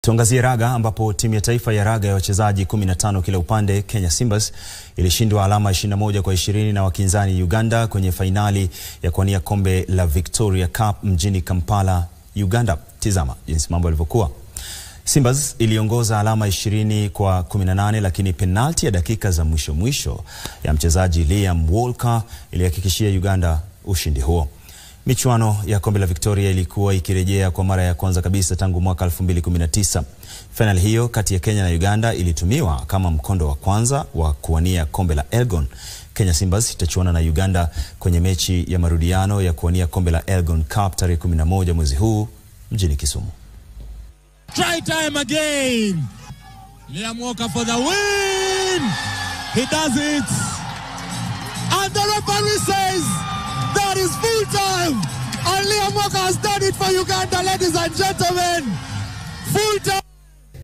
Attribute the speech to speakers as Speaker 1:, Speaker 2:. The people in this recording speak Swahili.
Speaker 1: Tuangazie raga ambapo timu ya taifa ya raga ya wachezaji 15 kila upande Kenya Simbas ilishindwa alama 21 kwa 20 na wakinzani Uganda kwenye fainali ya kuwania kombe la Victoria Cup mjini Kampala, Uganda. Tizama jinsi mambo yalivyokuwa. Simbas iliongoza alama 20 kwa 18 lakini penalti ya dakika za mwisho mwisho ya mchezaji Liam Walker ilihakikishia Uganda ushindi huo. Michuano ya kombe la Victoria ilikuwa ikirejea kwa mara ya kwanza kabisa tangu mwaka 2019. Fainali hiyo kati ya Kenya na Uganda ilitumiwa kama mkondo wa kwanza wa kuwania kombe la Elgon. Kenya Simbas itachuana na Uganda kwenye mechi ya marudiano ya kuwania kombe la Elgon Cup tarehe 11 mwezi huu mjini Kisumu.
Speaker 2: Try time again. Liam Walker for the win. He does it. And the referee says that is full time. And Liam Walker has done it for Uganda, ladies and gentlemen. Full time.